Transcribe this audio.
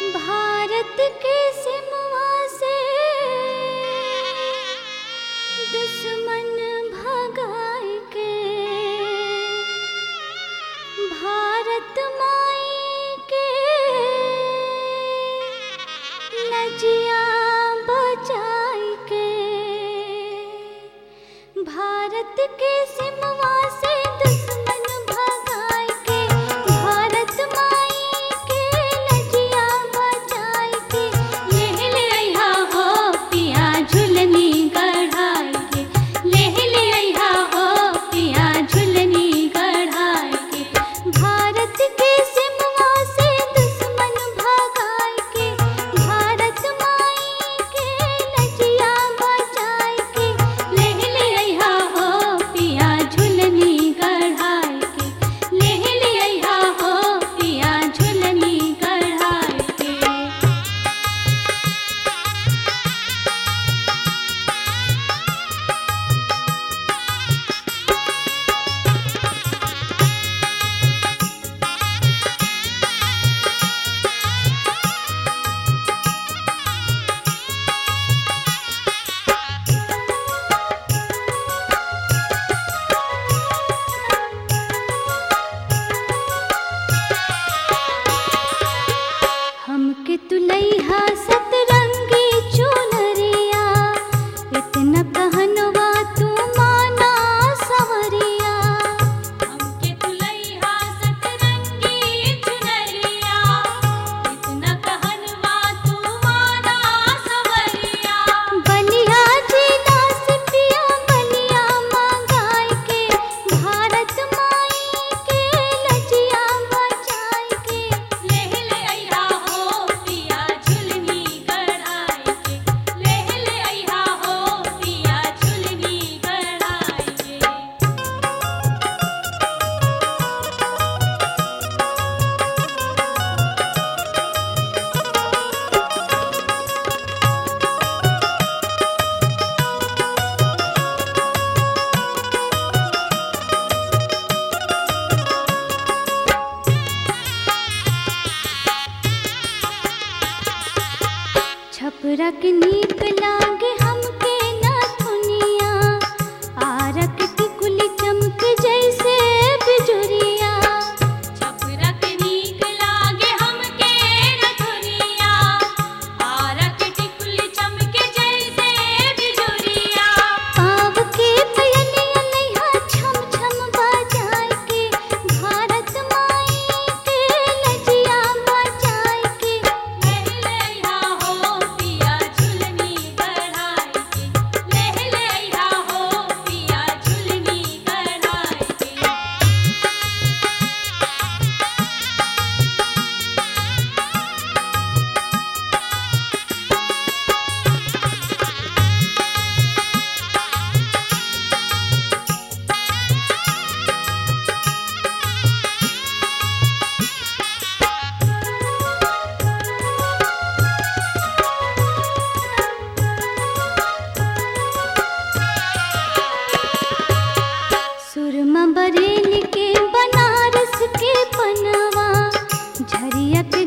भारत के सिमवा से दुश्मन भगाए के भारत माई के नजिया बचाई के भारत के सिमवा से दुश्मन भगाए के भारत माई के नजिया बचाई के लेह ले अइहा हो पिया झुलनी गढ़ाई के लेह ले अइहा हो पिया झुलनी गढ़ाई के भारत के सिमवा से दुश्मन भगाई के भारत माई के नजिया बचाई के लेह ले अइहा हो पिया झुलनी गढ़ाई के लेह ले अइहा हो पिया झुलनी गढ़ाई के हमके तुलैहा सतरंगी चुनरिया इतना कहनवा तू माना सवरिया हमके तुलैहा सतरंगी चुनरिया इतना कहनवा तू माना सवरिया बलिया जी दास पिया बलिया मंगाई के भारत माई के लजिया बचाई के लेह ले अइहा हो पिया झुलनी गढ़ाई के लेह ले अइहा हो पिया झुलनी गढ़ाई के छपरा के नीक लागे हमके नथुनिया आरक की कुली चमक जैसे बिजुरिया छपरा के नीक लागे हमके रथुनिया आरक टिकुली चमके जैसे बिजुरिया पाव के पयलिया लइहा छम छम बजाए के भारत माई के लजिया बचाए के लेह ले अइहा हो पिया झुलनी गढ़ाई के लेह ले अइहा हो पिया झुलनी गढ़ाई के सुरमा बरेली के बनारस के पनवा झरिया के